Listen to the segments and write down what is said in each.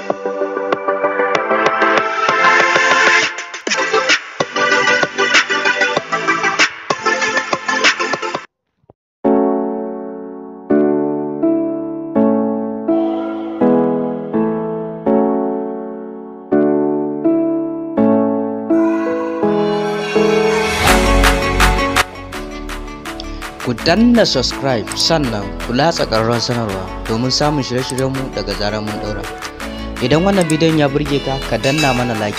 ku danna subscribe sannan ku latsa ƙararrawar sanarwa domin samun shirye-shiryenmu daga zarar mun ɗaura idan wannan bidiyon ya burge ka ka danna mana like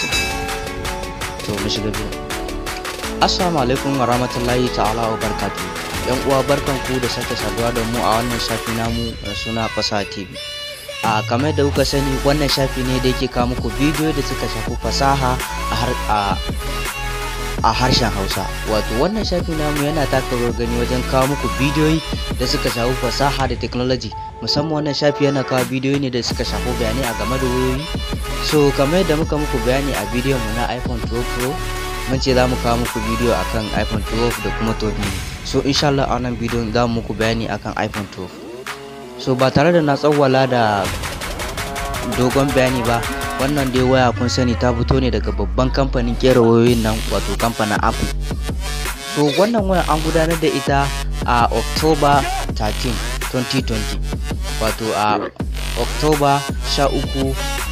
to mu shiga biyu assalamu alaikum wa rahmatullahi ta'ala wa barkatu yan uwa barkan ku da sake saduwa da mu a wannan shafi namu da suna fasaha tv a kamar da kuka sani wannan shafi ne da yake kawo muku bidiyo da suka shafi fasaha a a harshen hausa wato wannan shafi namu yana taka rawar gani wajen kawo muku bidiyoyi da suka shafi fasaha da technology musamman wannan shafi yana kawo bidiyoyi ne da suka shafi bayanai a game da wayoyi so kamar yadda muka muku bayani a bidiyon mu na iphone 12 pro mun ce za mu kawo muku bidiyo akan iphone 12 da kuma 12 mini so insha Allah a wannan bidiyon za mu muku bayani akan iphone 12 so ba tare da na tsawwala da dogon bayani ba wannan dai waya kun sani ta fito ne daga babban kamfanin kera wayoyin nan wato kamfanin apple so wannan waya an gudanar da ita a october 13 2020 wato a october 13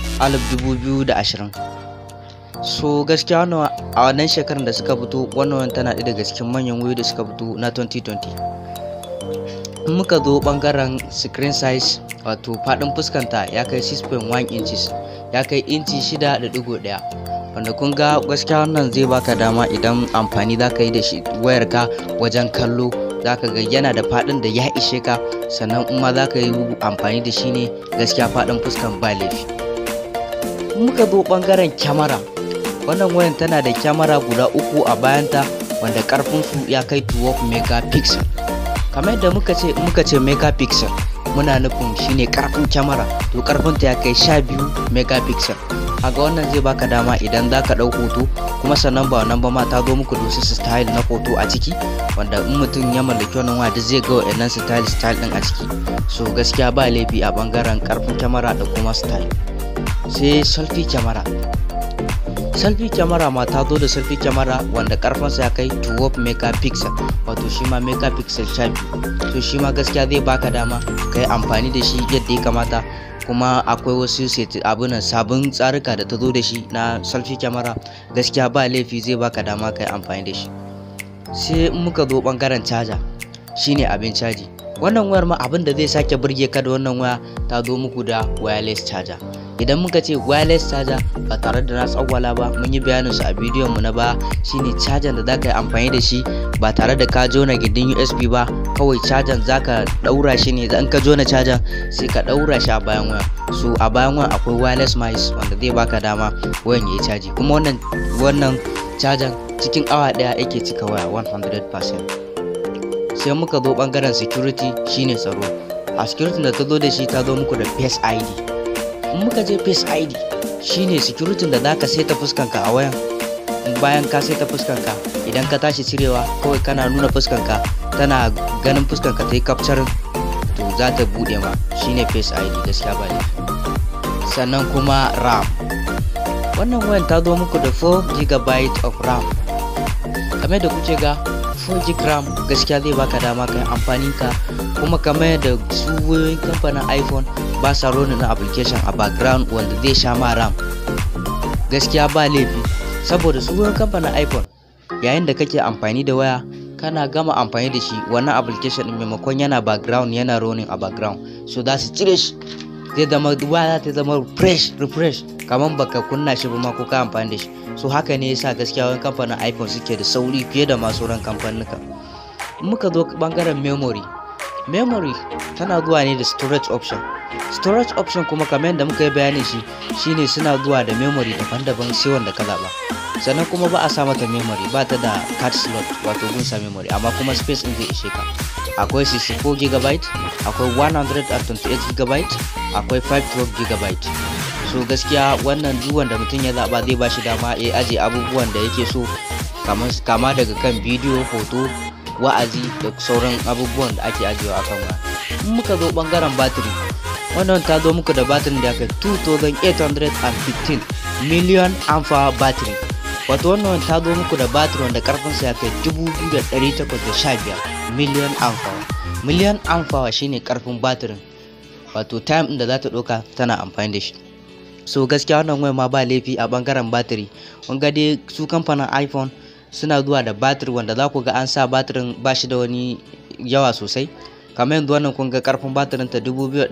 2020 so gaskiya wannan a wannan shekarar da suka fito wannan tana ɗaya daga cikin manyan wayoyi da suka fito na 2020 in muka zo bangaren screen size wato faɗin fuskanta ya kai 6.1 inches ya kai inci 6.1 wanda kun ga gaskiya wannan zai baka dama idan amfani za ka yi da shi wayarka wajen kallo za ka ga yana da faɗin da ya ishe ka sannan in ma za ka yi amfani da shi ne gaskiya faɗin fuskan ba laifi muka zo ɓangaren kyamara wannan wayan tana da kyamara guda uku a bayanta wanda ƙarfinsu ya kai 12 megapixel kamar yadda muka ce muka ce megapixel muna nufin shine karfin kyamara to karfin ta ya kai 12 megapixel kaga wannan zai baka dama idan za ka ɗau hoto kuma sannan ba wannan ba ma ta zo muku da wasu style na hoto a ciki wanda in mutum ya mallaki wannan waya duk zai ga wa'annan style style din a ciki so gaskiya ba laifi a bangaren karfin kyamara da kuma style sai selfie kyamara selfie kyamara ma ta zo da selfie kyamara wanda karfinsa ya kai 12 megapixel wato shi ma megapixel 12 to shi ma gaskiya zai baka dama ka yi amfani da shi yadda ya kamata kuma akwai wasu abunan sabon tsarika da ta zo da shi na selfie kyamara gaskiya ba laifi zai baka dama ka yi amfani da shi sai muka zo bangaren caja shine abin caji wannan wayar ma abin da zai sake burge ka da wannan waya ta zo muku da wireless charger idan muka ce wireless charger ba tare da na tsawwala ba mun yi bayanin su a bidiyon mu na ba shine charger da zaka yi amfani da shi ba tare da ka jona gindin USB ba kawai charger zaka daura shi ne in ka jona charger sai ka daura shi a bayan waya so a bayan waya akwai wireless mice wanda zai baka dama wayan yayi caji kuma wannan wannan charger cikin awa daya yake cika waya 100% sai muka zo bangaren security shine tsaro a security da ta zo da shi ta zo muku da face id in muka je face id shine security da zaka saita fuskanka a wayan bayan ka saita fuskanka idan ka tashi cirewa kawai kana nuna fuskanka tana ganin fuskanka ta yi capturing to za ta bude ma shine face id gaskiya ba sannan kuma ram wannan wayan ta zo muku da 4 gb of ram kamar da kuke ga 4 gb ram gaskiya zai baka dama kai amfani ka kuma kamar da su wayoyin kamfanin iphone ba sa rona na application a background wanda zai sha ma ram gaskiya ba laifi saboda su wayoyin kamfanin iphone yayin da kake amfani da waya kana gama amfani da shi wannan application din maimakon yana background yana running a background so za su cire shi zai zama waya ta zama fresh refresh kamar baka kunna shi ba ma ko ka amfani da shi so haka ne yasa gaskiya wani kamfanin iphone suke da sauri fiye da masu ran kamfanuka muka zo bangaren memory memory tana zuwa ne da storage option storage option kuma kamar yadda muka yi bayani shi shine suna zuwa da memory daban-daban sai wanda ka zaba sannan kuma ba a sa mata memory ba ta da card slot wato gunsa memory amma kuma space in zai ishe ka akwai 64 gb akwai 128 gb akwai 512 gb so gaskiya wannan duk wanda mutum ya zaba zai ba shi dama ya aje abubuwan da yake so kama daga kan bidiyo hoto wa'azi da sauran abubuwan da ake ajiyewa akan waya in muka zo bangaren batiri wannan ta zo muku da batirin da aka 2815 million amfa battery wato wannan ta zo muku da batirin wanda karfinsa ya kai 2815 million amfa million amfa shine karfin batirin wato time din da za ta ɗauka tana amfani da shi so gaskiya wannan waya ma ba laifi a bangaren batiri ga dai su kamfanin iphone suna zuwa da batir wanda za ku ga an sa batirin ba shi da wani yawa sosai kamar yanzu wannan kun ga karfin batirin ta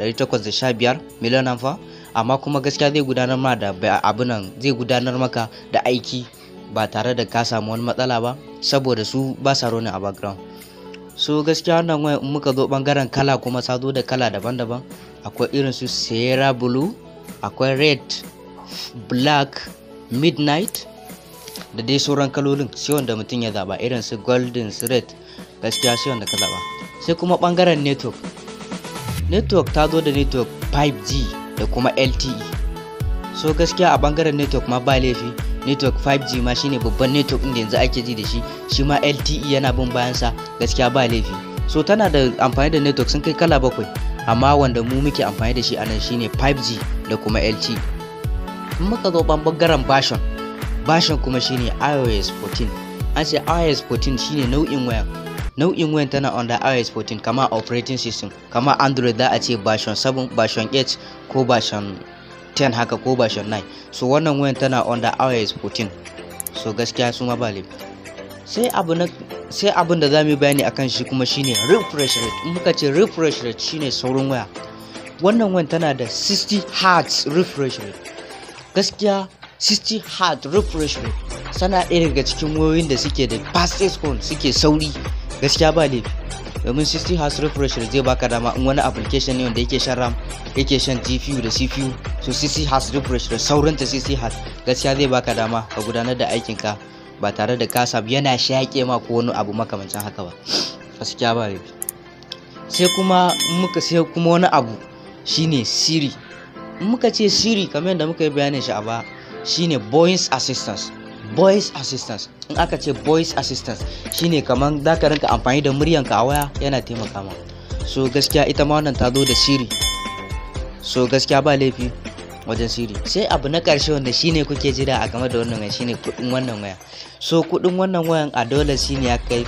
2815 miliyan amfa amma kuma gaskiya zai gudanar ma da abunan zai gudanar maka da aiki ba tare da ka samu wani matsala ba saboda su ba sa roni a background so gaskiya wannan waya in muka zo bangaren kala kuma sa zo da kala daban-daban akwai irin su sierra blue akwai red black midnight da dai sauran kalolin sai wanda mutum ya zaba irin su golden su red gaskiya sai wanda ka zaba sai kuma bangaren network network ta zo da network 5g da kuma lte so gaskiya a bangaren network ma ba laifi network 5g ma shine babban network inda yanzu ake ji da shi shi ma lte yana bin bayansa gaskiya ba laifi so tana da amfani da network sun kai kala bakwai amma wanda mu muke amfani da shi a nan shine 5g da kuma lte in muka zo bangaren version version kuma shine ios 14 an ce ios 14 shine nau'in wayan nau'in wayan tana under ios 14 kama operating system kama android za a ce version 7 version 8 ko version 10 haka ko version 9 so wannan wayan tana under ios 14 so gaskiya su ma ba sai abu na sai abin da za mu yi bayani akan shi kuma shine refresh rate in muka ce refresh rate shine saurin waya wannan wayan tana da 60 hertz refresh rate gaskiya 60 hertz refresh rate sana ɗaya daga cikin wayoyin da suke da fastest phone suke sauri gaskiya ba laifi domin 60 hertz refresh rate zai baka dama in wani application ne wanda yake shan ram yake shan gpu da cpu so 60 hertz refresh rate saurinta 60 hertz gaskiya zai baka dama ka gudanar da aikinka ba tare da kasa yana shaƙe ma ko wani abu makamancin haka ba gaskiya ba laifi sai kuma muka sai kuma wani abu shine siri in muka ce siri kamar yadda muka yi bayanin shi a ba shine voice assistance voice assistance in aka ce voice assistance shine kamar za ka rinka amfani da muryanka a waya yana taimaka ma so gaskiya ita ma wannan ta zo da siri so gaskiya ba laifi wajen siri sai abu na ƙarshe wanda shine kuke jira a game da wannan waya shine kuɗin wannan waya so kuɗin wannan wayan a dollars shine ya kai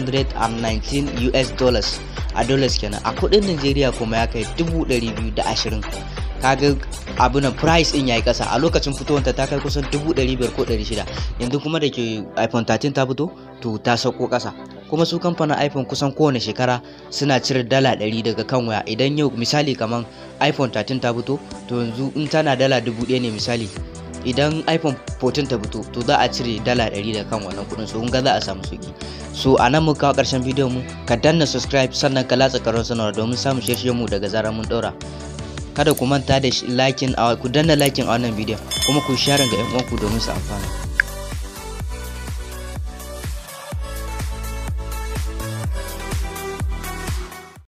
519 US dollars a dollars kenan a kuɗin Najeriya kuma ya kai 220 kaga abu na price din yayi kasa a lokacin fitowar ta kai kusan 500 ko 600 yanzu kuma da ke iPhone 13 ta fito to ta sauko kasa kuma su kamfanin iphone kusan kowane shekara suna cire dala 100 daga kan waya idan yau misali kamar iphone 13 ta fito to yanzu in tana dala 1000 ne misali idan iphone 14 ta fito to za a cire dala 100 daga kan wannan kudin so ga za a samu sauki so a nan mu kawo karshen bidiyon mu ka danna subscribe sannan ka latsa karon sanarwa domin samun shirye mu daga zarar mun daura kada ku manta da lakin ku danna lakin a wannan bidiyon kuma ku share ga yan uwanku domin su amfana